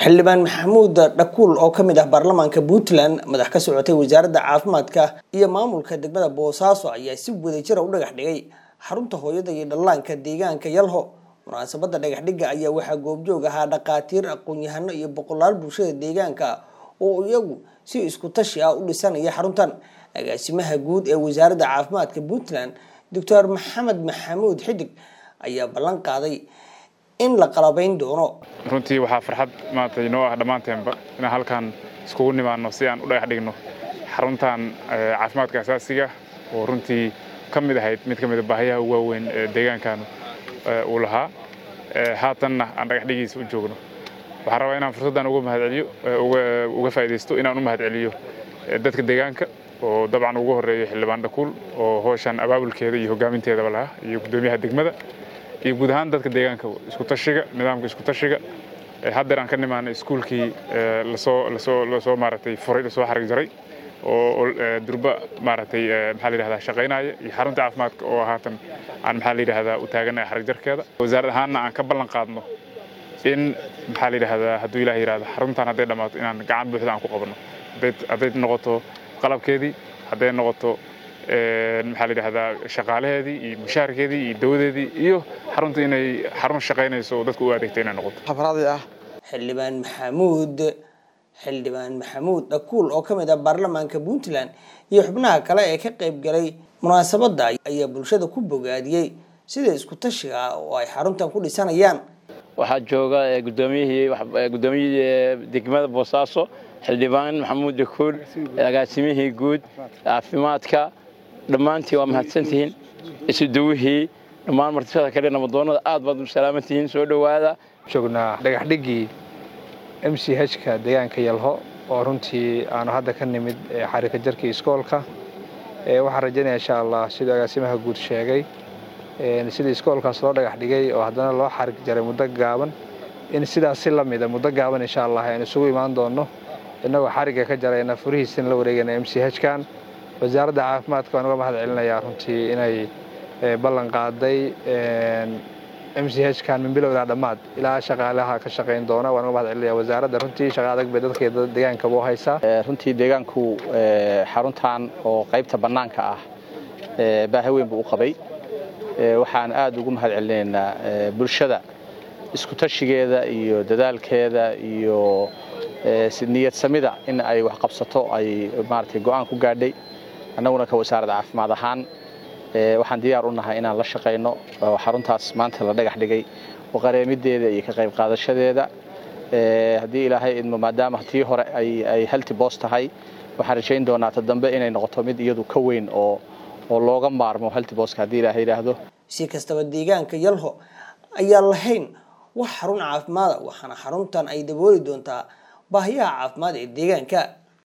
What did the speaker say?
xildhibaan maxamuud dhakuul oo ka mid ah baarlamaanka puntland madax ka socotay wasaaradda caafimaadka iyo maamulka degmada boosaaso ayaa si wadajira u dhagax dhigay xarunta hooyada iyo dhallaanka deegaanka yalho munaasabada dhagax dhigga ayaa waxaa goobjoog ahaa dhakhaatiir aqoon-yahano iyo boqolaal bulshada deegaanka oo iyagu si isku tashi ah u dhisanaya xaruntan agaasimaha guud ee wasaaradda caafimaadka puntland doctor maxamed maxamuud xidig ayaa ballan qaaday in la qalabayn doono runtii waxaa farxad maanta inoo ah dhammaanteenba inaan halkan iskugu nimaano si aan u dhagax dhigno xaruntan caafimaadka asaasiga oo runtii ka mid ahayd mid ka mid a baahiyaha ugu waaweyn ee deegaankan uu lahaa haatanna aan dhagax dhigiisa u joogno waxaan rabaa inaan fursaddan uga mahadceliyo uga faa'iidaysto inaan u mahadceliyo dadka deegaanka oo dabcan ugu horreeyo xildhibaan dhakuul oo howshan abaabulkeeda iyo hoggaaminteedaba lahaa iyo guddoomiyaha degmada iyo guud ahaan dadka deegaanka isku tashiga nidaamka isku tashiga haddeer aan ka nimaanay iskuulkii lasoo lasoo lasoo maaragtay furay lasoo xarig jaray oo durba maaragtay maxaa la yidhahdaa shaqaynaya iyo xarunta caafimaadka oo haatan aan maxaa la yidhahdaa u taaganaya xarig jarkeeda wasaarad ahaanna aan ka ballan qaadno in maxaa la yidhahdaa hadduu ilaah yidhahdo xaruntan hadday dhammaato inaan gacan buuxda aan ku qabanno hadday noqoto qalabkeedii hadday noqoto maxaa la yidhahdaa shaqaalaheedii iyo mushaharkeedii iyo dawadeedii iyo xarunta inay xarun shaqaynayso oo dadka u adeegta inay noqoto xildhibaan maxamuud xildhibaan maxamuud dhakuul oo ka mid ah baarlamaanka puntland iyo xubnaha kale ee ka qayb galay munaasabadda ayaa bulshada ku bogaadiyey sida isku tashiga ah oo ay xaruntan ku dhisanayaan waxaa jooga gudoomiyihii gudoomiyihii degmada boosaaso xildhibaan maxamuud dhakuul agaasimihii guud caafimaadka dhammaantii waa mahadsantihiin isuduwihii dhammaan martishada kale namadoonada aad baad u salaamantihiin soo dhowaada joognaa dhagaxdhiggii m c h-ka deegaanka yalho oo runtii aanu hadda ka nimid xarika jarkii iskoolka waxaan rajaynaya insha allah siduu agaasimaha guud sheegay sidii iskoolkaas loo dhagax dhigay oo haddana loo xarig jaray muddo gaaban in sidaas si la mida muddo gaaban insha allah aynu isugu imaan doonno innagoo xarigga ka jarayna furihiisina la wareegayna m c h-kan wasaaradda caafimaadka waan uga mahad celinayaa runtii inay ballan qaaday m c h-kan min bilow ilaa dhammaad ilaa shaqaalaha ka shaqayn doona waan uga mahad celinaya wasaaradda runtii shaqa adag bay dadka deegaankaba u haysaa runtii deegaanku xaruntan oo qaybta bannaanka ah baahi weyn buu u qabay waxaan aad ugu mahad celinaynaa bulshada isku tashigeeda iyo dadaalkeeda iyo niyad samida in ay wax qabsato ay maaragtay go'aan ku gaadhay annaguna ka wasaaradda caafimaad ahaan waxaan diyaar u nahay inaan la shaqayno oo xaruntaas maanta la dhagax dhigay oo qareemideeda iyo ka qayb qaadashadeeda haddii ilaahay idmo maadaama tii hore ay halti boos tahay waxaan rajayn doonaa ta dambe inay noqoto mid iyadu ka weyn oo oo looga maarmo halti booska haddii ilaahay yidhaahdo si kastaba deegaanka yalho ayaan lahayn wax xarun caafimaada waxaana xaruntan ay dabooli doontaa baahiyaha caafimaad ee deegaanka